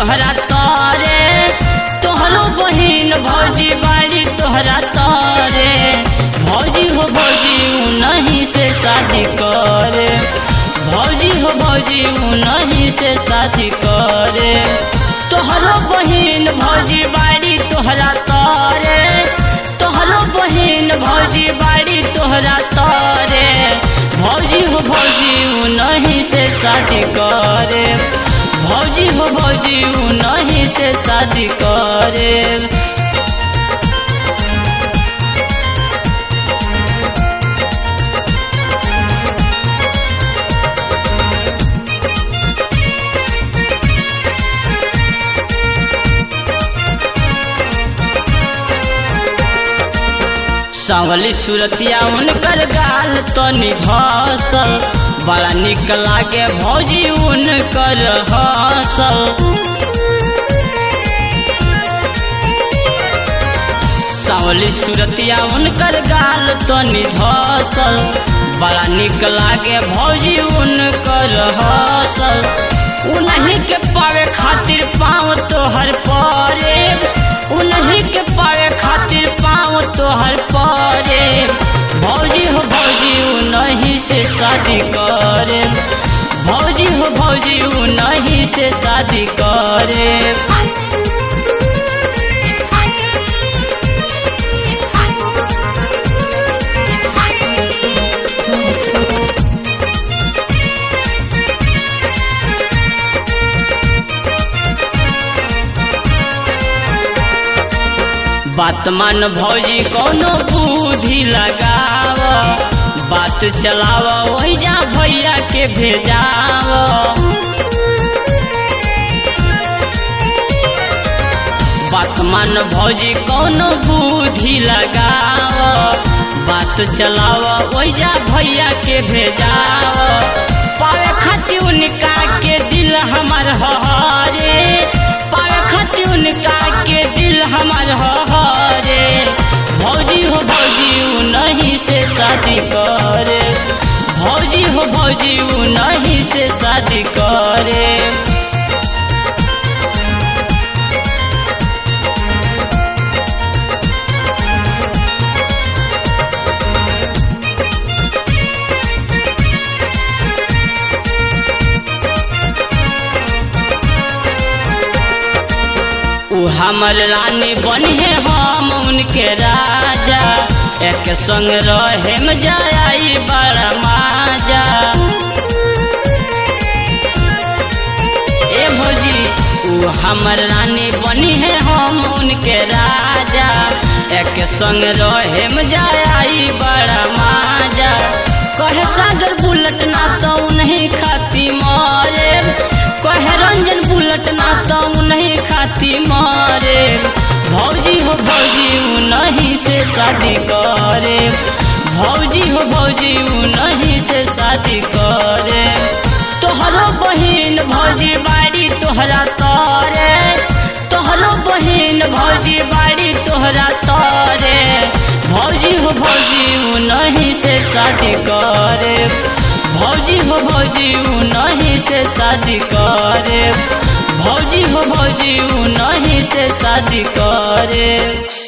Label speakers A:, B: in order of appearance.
A: तोहरा तारे तोहरो बहिन भौजी बाड़ी तोहरा तारे भौजी हो भौजी नहीं से शादी करे भौजी हो भौजी नहीं से शादी करे तोहरो बहिन भौजी बाड़ी तोहरा तारे तोहरो बहिन भौजी बाड़ी तोहरा तारे भौजी हो भौजी नहीं से शादी करे भौजी हो भौजी नहीं से शादी करे सांवली सुरतिया उनकर गाल तनी धसल बड़ा निक लागे भौजी उनकर हसल सांवली सुरतिया उनकर गाल तनी धसल बड़ा निक लागे भौजी उनकर हसल उन्हीं के पावे खातिर पाँव तोहर परे उन्हीं के पावे खातिर पाँव तोहर परे भौजी हो भौजी नहीं से शादी करे भौजी हो भौजी नहीं से शादी करे बात मान भौजी कोनो बुद्धि लगाव बात चलाव वही जा भैया के भेजाव बात मान भौजी कोनो बुद्धि लगाव बात चलाव वही जा भैया के भेजाव पावे खाती उनका के दिल हमार हरे पावे खाती उनका के दिल हमार हरे भौजी हो भौजी नहीं से शादी करे भौजी हो भौजी नहीं से शादी करे उ हमर रानी बने हम उनके राजा एक संग रहे में जाई बड़ा माजा ए भौजी उ हमर रानी बनी है हम उनके राजा एक संग रहे में जाई बड़ा माजा कहे सागर बुलट ना तो नहीं खाती मारे कहे रंजन बुलट ना तो नहीं खाती मारे भौजी हो भौजी नहीं से शादी करे भौजी हो भौजी नहीं से शादी करे तोहरो बहिन भौजी बाड़ी तोहरा तारे तोहरो बहिन भौजी बाड़ी तोहरा तारे भौजी हो भौजी नहीं से शादी करे भौजी हो भौजी नहीं से शादी करे भौजी हो भौजी नहीं से शादी करे